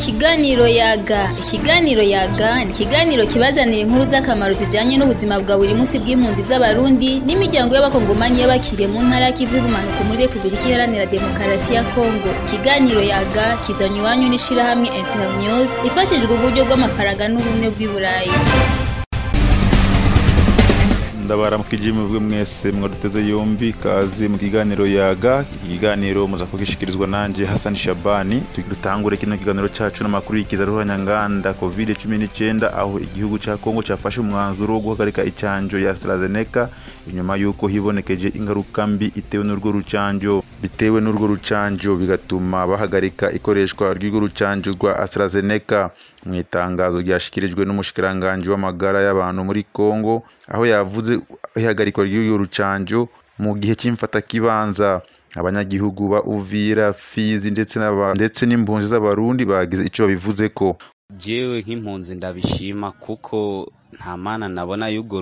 Ikiganiro yaga ikiganiro yaga ni ikiganiro kibazanira inkuru z'akamaro zijanye n'ubuzima bwa buri munsi bw'impunzi z'abarundi n'imiryango y'abakongomanyi y'abakiriye mu ntara y'ikivu y'ubumanuko muri repubulika iharanira demokarasi ya kongo ikiganiro yaga kizanye iwanyu n'ishirahamwe internews ifashijwe uburyo bw'amafaranga n'ubumwe bw'i burayi ndabaramukije mwebwe mwese mwaduteze yombi kazi mu kiganiro yaga iki kiganiro muza kugishikirizwa nanje Hassan Shabani dutangure kino kiganiro cacu n'amakuru y'ikiza ruhanyanganda covid 19 aho igihugu ca Kongo cafashe umwanzuro wo guhagarika icanjo ya AstraZeneca inyuma yuko hibonekeje ingaruka mbi itewe n'urwo rucanjo bitewe n'urwo rucanjo bigatuma bahagarika ikoreshwa ry'urwo rucanjo rwa AstraZeneca mu itangazo ryashikirijwe n'umushikiranganji w'amagara y'abantu muri Kongo aho yavuze ihagarikwa ry'urwo rucanjo mu gihe cy'imfata kibanza abanyagihugu ba Uvira Fizi ndetse n'aba ndetse n'impunzi z'abarundi bagize ico babivuze ko jewe nk'impunzi ndabishima kuko nta mana nabona y'urwo